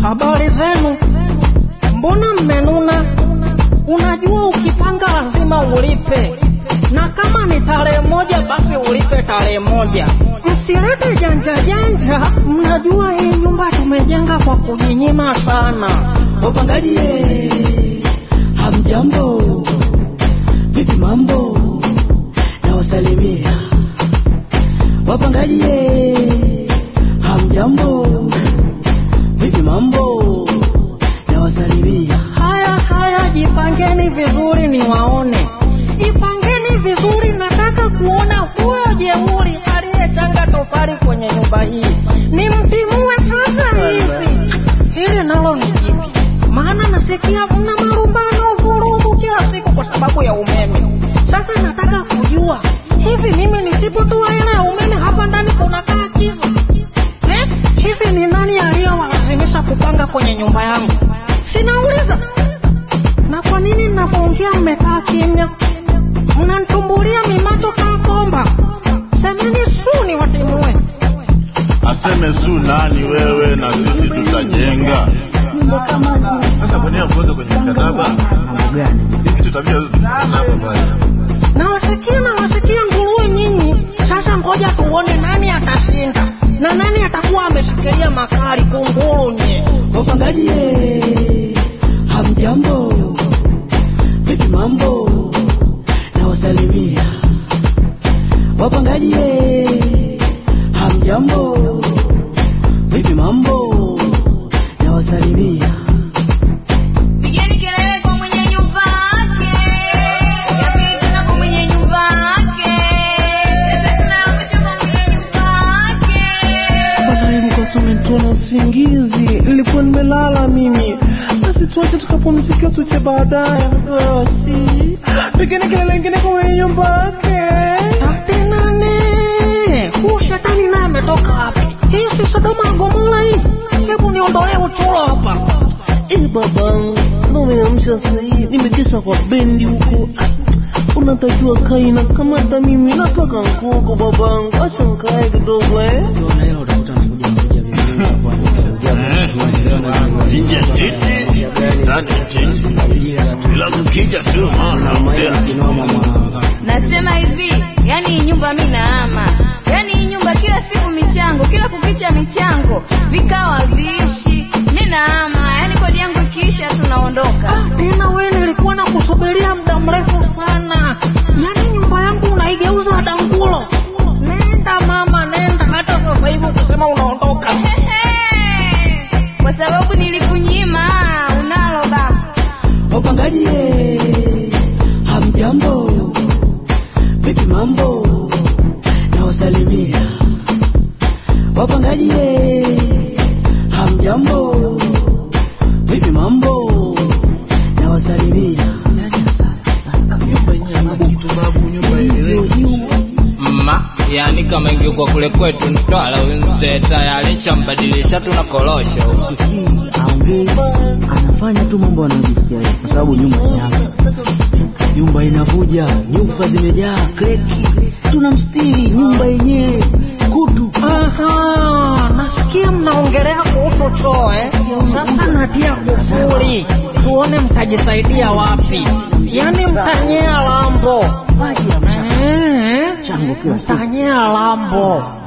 Habari zenu? Mbona mmenuna? Unajua ukipanga lazima ulipe, na kama ni tarehe moja basi ulipe tarehe moja. Msilete janja janja. Mnajua hii nyumba tumejenga kwa kujinyima sana. Wapangaji ye, hamjambo, vipi mambo? Nawasalimia wapangaji ye, hamjambo, vipi mambo? Nawasalimia Haya haya, jipangeni vizuri niwaone, jipangeni vizuri. Nataka kuona huyo jeuri aliyechanga tofali kwenye nyumba hii, nimtimue sasa hivi. Hili nalo ni jipi? Maana nasikia mna marumbano, vurugu kila siku kwa sababu ya umeme. Sasa nataka kujua hivi, mimi nisipotoa hela ya umeme hapa ndani kunakaa kiza eh? Hivi ni nani aliyowalazimisha kupanga kwenye nyumba yangu? Sinauliza. Na kwa nini ninapoongea mmekaa kimya? Mnanitumbulia mimacho kaa komba. Semeni su niwatimue. Aseme su nani wewe na sisi tutajenga. nyumba kama Sasa kwa nini hakuweka kwenye mkataba? mambo gani? Hivi tutabia mkataba pale. Nawasikia nawasikia nguruwe nyinyi. Sasa ngoja tuone nani atashinda na nani atakuwa ameshikilia makali kunguru nye. Wapangaji ye, hamjambo, vipi mambo? Nawasalimia wapangaji ye, hamjambo, vipi mambo? Nawasalimia Pigeni kelele kwa mwenye nyumba yake. Yapeni tena kwa mwenye nyumba yake. Sasa tunaangusha kwa mwenye nyumba yake. Baadaye mkosa umenitoa na usingizi, nilikuwa nimelala mimi. Basi tuache tukapumzikia, tuite baadaye mkosi. Pigeni kelele ingine kwa mwenye nyumba yake. Tate nane. Huyu shetani naye ametoka wapi? Hii si Sodoma na Gomora hii. Hebu niondolee uchuro hapa. Eh, babangu, ndo umeamsha sahii, nimekesha kwa bendi huko. Ah, Unatakiwa kaina kama hata mimi napaka nkuku babangu, acha nkae kidogo eh. Nje titi, ndani titi. Bila kukija tu maana ongea. Nasema hivi, yani hii nyumba mi naama. Yani hii nyumba kila siku michango, kila kukicha michango, vikao haviishi. Mi naama, yani kodi yangu ikiisha tunaondoka. Tena wewe nilikuwa nakusubiria muda mrefu sana. Yaani nyumba yangu unaigeuza dangulo. Nenda mama, nenda hata sasa hivi ukisema unaondoka. Ehe, Kwa sababu nilikunyima, unalo baba. wapangaji ye, hamjambo, vipi mambo? Nawasalimia wapangaji ye, hamjambo, vipi mambo? Nawasalimia mma yani kama ingekuwa kule kwetu Mtwara wenze tayari shambadilisha tuna korosho aongei, anafanya tu mambo anayojisikia yeye, kwa sababu nyumba ni yake. Nyumba inavuja, nyufa zimejaa, kreki, tunamstiri nyumba yenyewe, kutu Aha, nasikia mnaongelea kuhusu choo eh? Sasa natia kufuri, tuone mtajisaidia wapi. Yaani mtanyea lambo maji ya mchanga eh? chango kila siku. Mtanyea lambo